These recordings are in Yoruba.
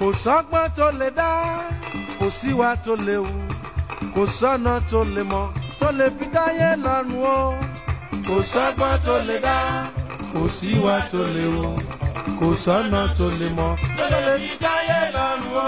kò sọ́gbọ́n tó lè dá kò síwá tó lè wù kò sọ́nà tó lè mọ̀ tó lè fi dáyé lọ́rùn o kò sọ́gbọ́n tó lè dá kò síwá tó lè wù kò sọ́nà tó lè mọ̀ tó lè fi dáyé lọ́rùn o.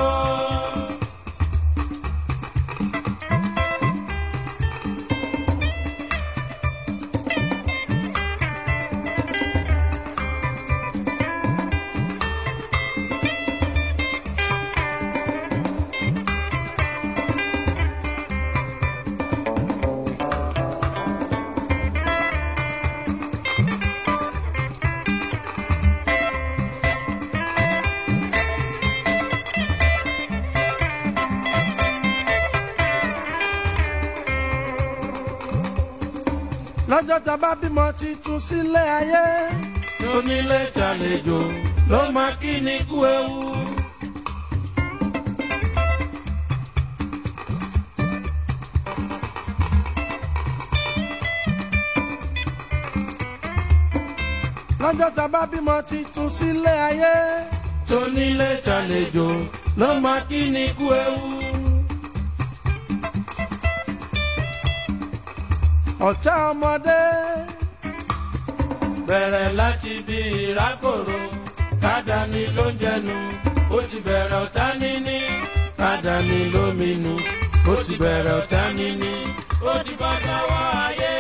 lọ́jọ́ tá a bá bímọ titun sílé ayé tónílé tàlejò ló máa kí ni kú ewu. lọ́jọ́ tá a bá bímọ titun sílé ayé tónílé tàlejò ló máa kí ni kú ewu. ọ̀tá ọmọdé bẹ̀rẹ̀ láti bí ìrákòrò kádàní ló ń jẹnu ó ti bẹ̀rẹ̀ ọ̀tá níní kádàní lóminú ó ti bẹ̀rẹ̀ ọ̀tá níní ó ti bọ́ sọ́wọ́ ayé.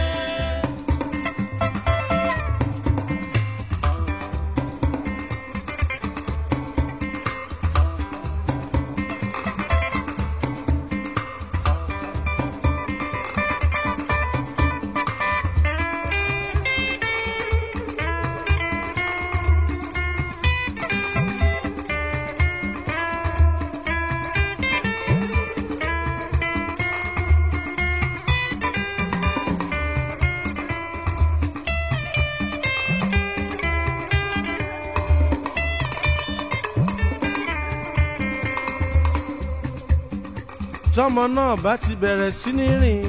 tọmọ náà bá ti bẹ̀rẹ̀ sí ní rìn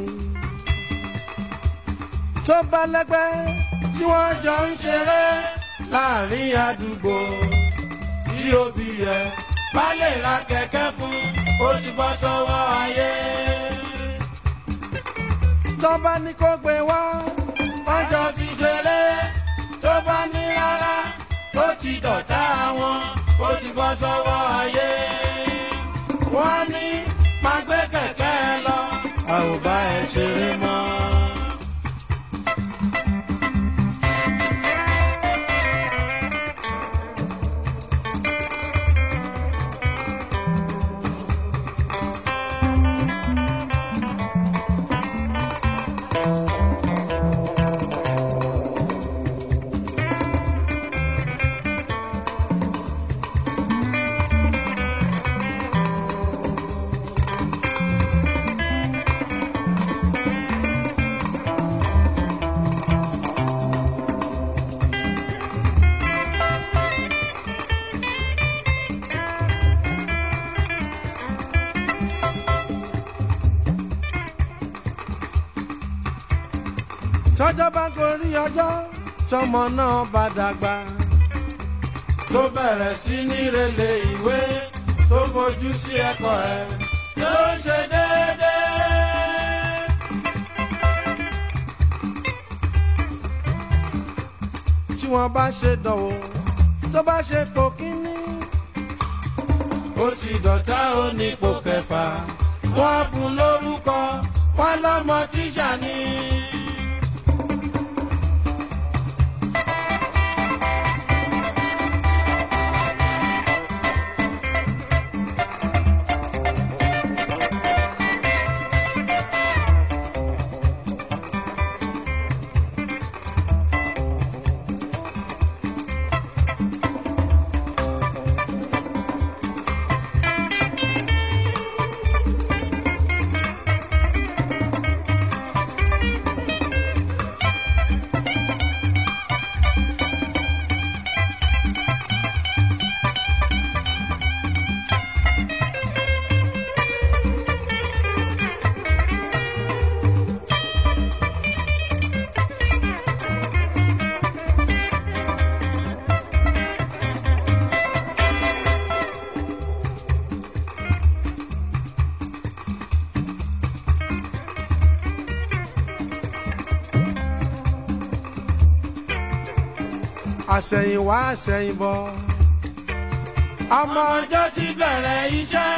tó bá lẹ́gbẹ́ tí wọ́n jọ ń ṣeré láàrin àdúgbò tí òbí yẹ bá lè ra kẹ̀kẹ́ fún ó ti bọ́ sọ́wọ́ ayé. tó bá ní kó gbé wá wọ́n jọ fi ṣeré tó bá ní rárá ó ti dọ̀tá wọn ó ti bọ́ sọ́wọ́ ayé. wọ́n ní máa gbé kẹ̀kẹ́ lọ a ò bá ẹ ṣeré mọ́. tọ́jọ́ bá gorí ọjọ́ tọmọ náà bá dàgbà tó bẹ̀rẹ̀ sí ní relé ìwé tó fojú sí ẹ̀kọ́ ẹ̀ yóò ṣe déédéé. tí wọ́n bá ṣe dánwò tó bá ṣe pò kínní ó ti dọ̀tá ó nípò kẹfà wọ́n á fún lórúkọ wọ́n lọ́mọ tíṣà ni. àṣẹ̀yìnwá àṣẹ̀yìnbọ̀ ọmọ ọjọ́ sí bẹ̀rẹ̀ iṣẹ́.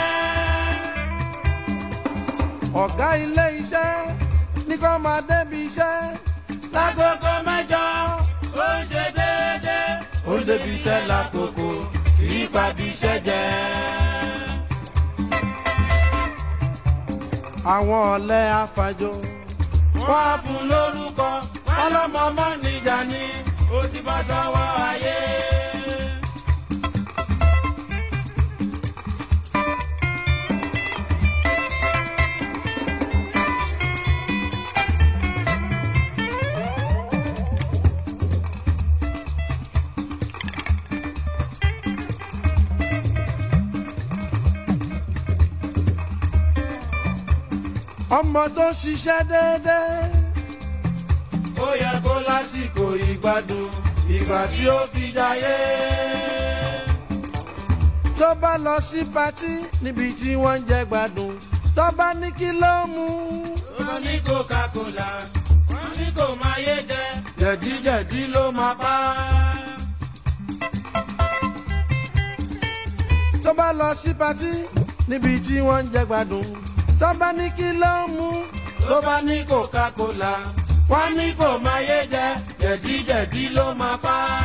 ọ̀gá ilé iṣẹ́ ní kó máa débi iṣẹ́ lágogo mẹ́jọ ó ń ṣe déédéé. ó ń débi iṣẹ́ lákòókò kìí pàbí iṣẹ́ jẹ́. àwọn ọ̀lẹ afàjò wọ́n á fún lórúkọ wọ́n lọ́mọ mọ́ níjà ni ó ti bọ́ sọ́wọ́ ayé. ọmọ tó ń ṣiṣẹ́ déédéé ó yẹ kó lásìkò ìgbádùn ìgbà tí ó fi jayé. tó bá lọ sí patí níbi tí wọ́n ń jẹ gbádùn tó bá ní kí ló mú wọ́n ní coca-cola wọ́n ní kò máa yé jẹ jẹ̀díjẹ̀dí ló máa pa á. tó bá lọ sí patí níbi tí wọ́n ń jẹ gbádùn tó bá ní kí ló mú tó bá ní coca-cola wọ́n ní kò máa yé jẹ jẹ̀díjẹ̀dí ló máa pa á.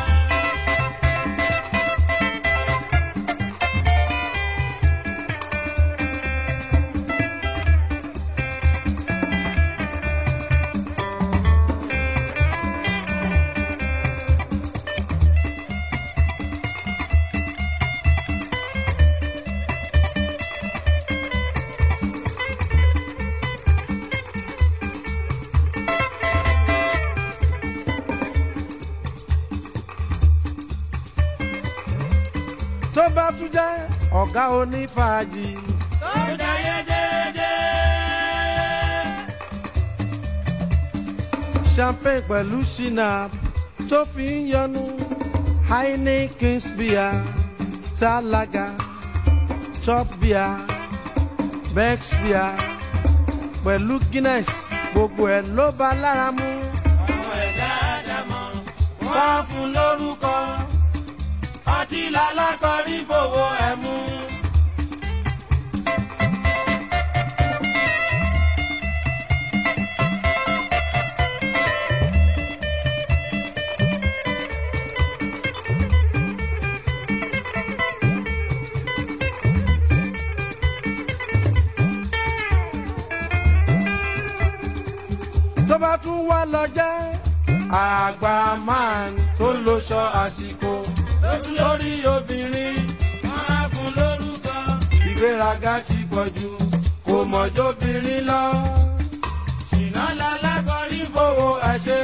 tó bá tún jẹ́ ọ̀gá onífàájì tó jayé déédéé. champagne pẹ̀lú shinap tó fi ń yọnu heineken beer star lager top beer bex beer pẹ̀lú guinness gbogbo ẹ̀ ló bá lára mu ọmọ ẹ̀dá àdàmọ̀ wọ́n á fún lórúkọ ọtí lálákọ̀ọ́rí fowó ẹ̀ mú. tó bá tún wá lọ jẹ́ àgbà man tó lóṣọ àsìkò lórí obìnrin wọ́n á fún lórúkọ ìgbéraga ti pọ̀ jù kò mọ̀jọ́bìnrin lọ. ṣìnà lálákọ̀ọ́rí fowó ẹ̀ ṣe.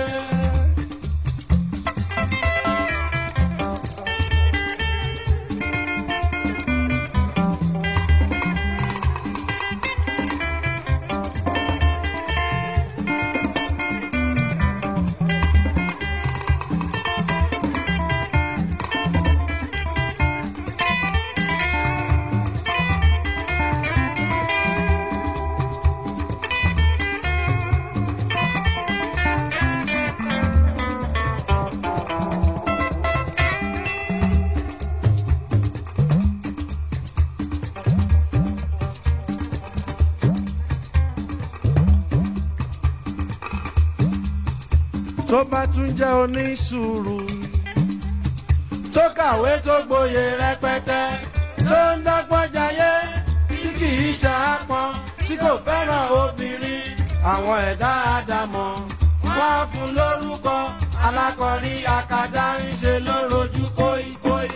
tó bá tún jẹ́ onísùúrù tó kàwé tó gboyè rẹpẹtẹ tó ń dọ́gbọ́n jayé tí kì í ṣàápọn tí kò fẹ́ràn obìnrin àwọn ẹ̀dá àdàmọ̀ wọ́n á fún lórúkọ alákọ̀ọ́rí akadá ń ṣe lórojú kóíkóí.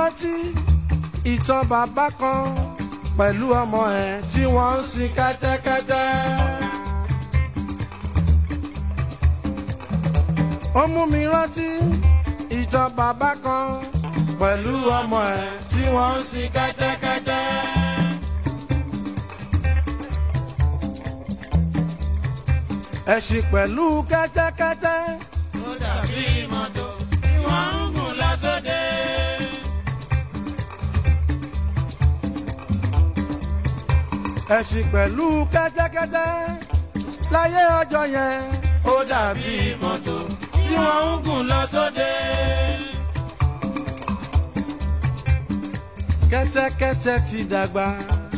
rántí ìtàn bàbá kan pẹ̀lú ọmọ ẹ̀ tí wọ́n ń sin kẹ́tẹ́kẹ́tẹ́. ó mú mi rántí ìtàn bàbá kan pẹ̀lú ọmọ ẹ̀ tí wọ́n ń sin kẹ́tẹ́kẹ́tẹ́. ẹ̀sìn pẹ̀lú kẹ́tẹ́kẹ́tẹ́. ó dàbí mọ́tò tí wọ́n ń gùn lọ sóde. ẹ̀sìn pẹ̀lú kẹ́tẹ́kẹ́tẹ́ láyé ọjọ́ yẹn ó dàbí mọ́tò tí wọ́n ń gùn lọ sóde. kẹ́tẹ́kẹ́tẹ́ ti dàgbà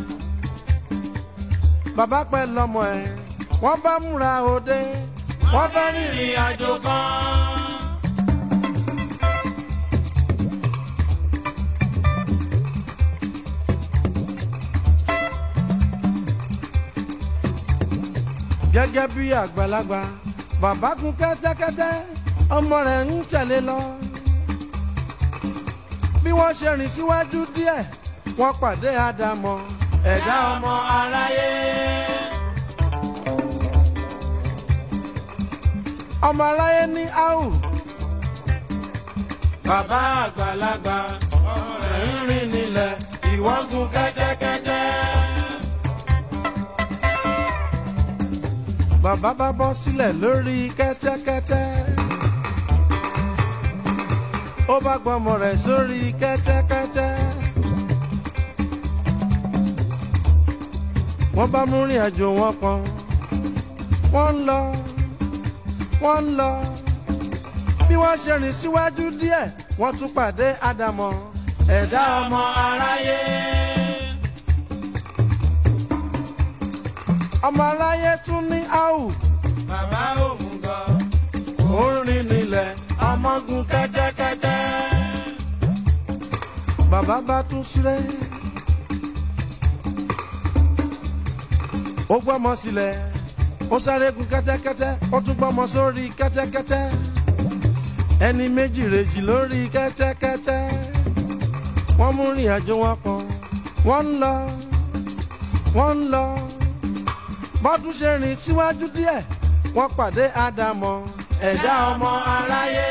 bàbá pẹ́ lọ́mọ ẹ̀ wọ́n bá múra òde wọ́n fẹ́ rìnrìn àjò kan. gẹ́gẹ́ bí àgbàlagbà bàbá gun kẹ́tẹ́kẹ́tẹ́ ọmọ rẹ̀ ń tẹ̀lé lọ. bí wọ́n ṣe rìn síwájú díẹ̀ wọ́n pàdé àdàmọ̀ ẹ̀dá ọmọ aráyé. ọmọ aláyé ní áhù bàbá àgbàlagbà ọmọ rẹ̀ ń rìn nílẹ̀ ìwọ́n gun kẹ́tẹ́kẹ́tẹ́. bàbá bá bọ́ sílẹ̀ lórí kẹ́tẹ́kẹ́tẹ́. ó bá gbọ́mọ rẹ̀ sórí kẹ́tẹ́kẹ́tẹ́. wọ́n bá mú rìn àjò wọn kan. wọ́n ń lọ wọ́n ń lọ. bí wọ́n ṣe rìn síwájú díẹ̀ wọ́n tún pàdé àdàmọ̀ ẹ̀dá ọmọ aráyé. ọmọ aláyé tún ní áhù. bàbá òmùgọ̀ ó ń rìn nílẹ̀ ọmọ gun kẹ́tẹ́kẹ́tẹ́. bàbá bá tún sílẹ̀. ó gbọ́mọ sílẹ̀ ó sáré gun kẹ́tẹ́kẹ́tẹ́ ó tún gbọ́mọ sórí kẹ́tẹ́kẹ́tẹ́ ẹni méjì rèjì lórí kẹ́tẹ́kẹ́tẹ́ wọ́n mú rìn àjò wọn kan wọ́n ń lọ wọ́n ń lọ bọ́dún ṣe rìn síwájú díẹ̀ wọ́n pàdé àdàmọ̀ ẹ̀dá ọmọ aráyé.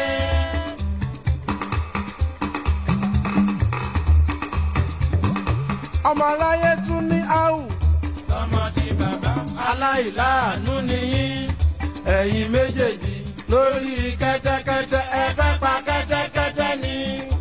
ọmọ aláyé tún ní áhù ọmọ tí bàbá aláìláàánú nìyí. ẹ̀yin méjèèjì lórí kẹ́tẹ́kẹ́tẹ́ ẹ fẹ́ pa kẹ́tẹ́kẹ́tẹ́ ni.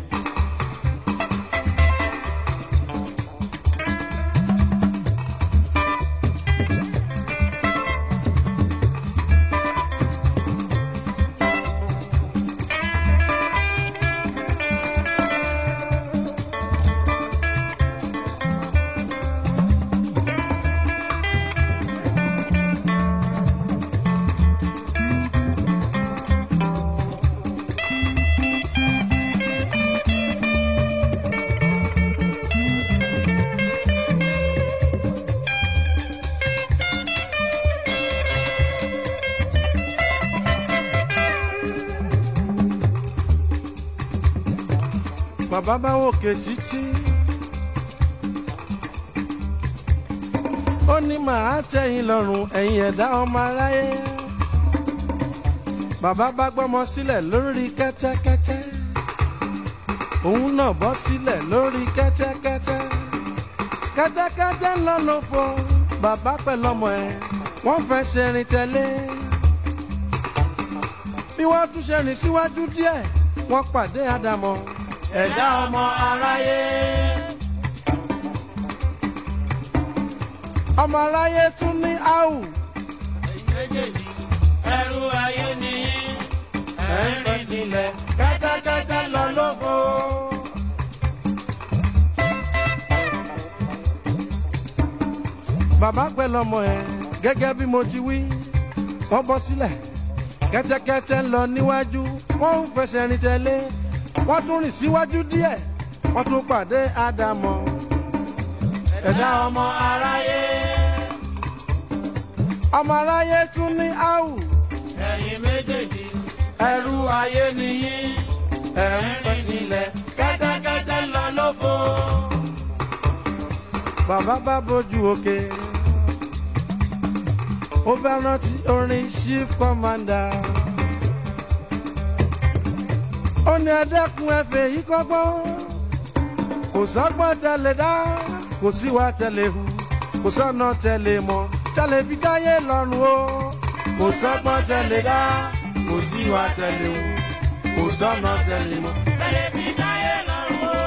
bàbá bá wòkè títí. ó ní màá tẹ̀yìn lọ́rùn ẹ̀yìn ẹ̀dá ọmọ aráyé. bàbá bá gbọ́mọ sílẹ̀ lórí kẹ́tẹ́kẹ́tẹ́. òun náà bọ́ sílẹ̀ lórí kẹ́tẹ́kẹ́tẹ́. kẹ́tẹ́kẹ́tẹ́ ń lọ lófo bàbá pẹ̀lọ́mọ ẹ̀ wọ́n fẹ́ ṣe rìn tẹ̀lé. bí wọ́n tún ṣe rìn síwájú díẹ̀ wọ́n pàdé àdàmọ̀ ẹ̀dá ọmọ aráyé. ọmọ aráyé tún ní áhù méjèèjì ẹrú ayé nìyí. ẹ̀ ń rìn nílẹ̀ kẹ́tẹ́kẹ́tẹ́ lọ lóko. bàbá pẹ̀lú ọmọ ẹ̀ gẹ́gẹ́ bí mo ti wí wọ́n bọ́ sílẹ̀ kẹ́tẹ́kẹ́tẹ́ ń lọ níwájú wọ́n ń fẹsẹ̀ rìn tẹ̀lé wọ́n tún rìn síwájú díẹ̀ wọ́n tún pàdé àdàmọ̀ ẹ̀dá ọmọ aráyé. ọmọ aráyé tún ní áhù ẹ̀yin méjèèjì ẹrú ayé nìyí. ẹ̀ ń rìn nílẹ̀ kẹ́tẹ́kẹ́tẹ́ lọ lófo. bàbá bá bójú òkè ó bá rántí orin chief commander ó ní ẹdẹkùn ẹfẹ yìí kọ́gbọ́n kò sọ́gbọ́n tẹ̀lé dá kò síwá tẹ̀lé hu kò sọ́nà tẹ̀lé mọ́ tẹ̀lé fi dáyé lọ́rùn o kò sọ́gbọ́n tẹ̀lé dá kò síwá tẹ̀lé hu kò sọ́nà tẹ̀lé mọ́. Tẹ̀lé fi dáyé lọ́rùn o.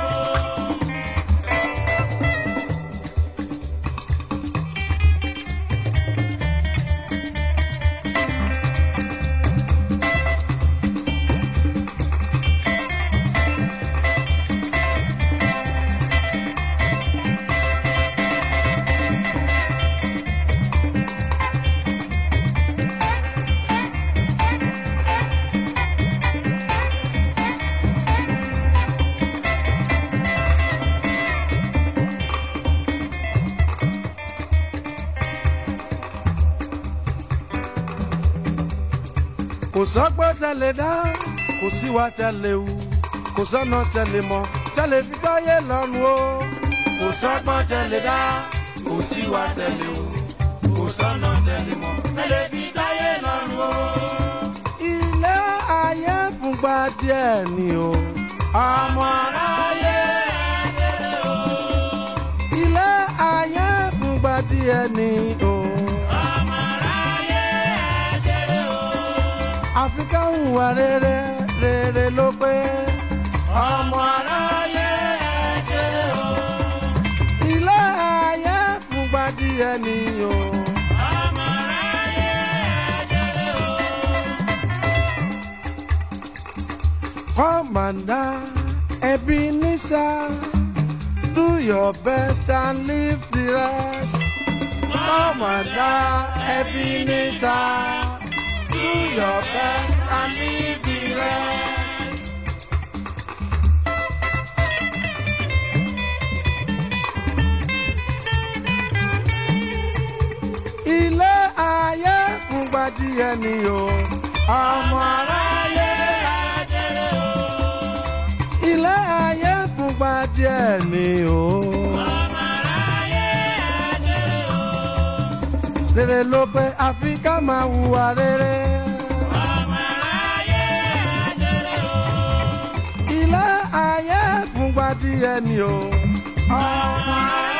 kò sọ́gbọ́n tẹ̀lé dá kò síwá tẹ̀lé hu kò sọ́nà tẹ̀lé mọ́ tẹ̀lé fi dáyé lọ́rùn o Kò sọ́gbọ́n tẹ̀lé dá, kò síwá tẹ̀lé o. Kò sọ́nà tẹ̀lé mọ́. Tẹ̀lé fi dáyé lọ́rùn o. ilé ayé fúngbà díẹ̀ ni o Ọmọ aráyé ajẹ́rẹ́ o. ilé ayé fúngbà díẹ̀ ni o Ọmọ aráyé ajẹ́rẹ́ o. àfi ká hùwà rere rere ló pé Ọmọ aráyé ajẹ́rẹ́ o. ilé ayé fúngbà díẹ̀ ni o Ọmọ aráyé ajẹ́rẹ́ o. Commander Ebenezer, do your best and leave the rest. Commander Ebenezer, do your best and leave the rest. Ilé ayé fúngbà díẹ̀ ni o, ọmọ aráyé. Ajẹ́rẹ́ o. ilé ayé fúngbà díẹ̀ ni o. Ọmọ aráyé ajẹ́rẹ́ o. rere ló pé àfi ká máa hùwà rere. Ọmọ aráyé ajẹ́rẹ́ o. ilé ayé fúngbà díẹ̀ ni o. Ọmọ aráyé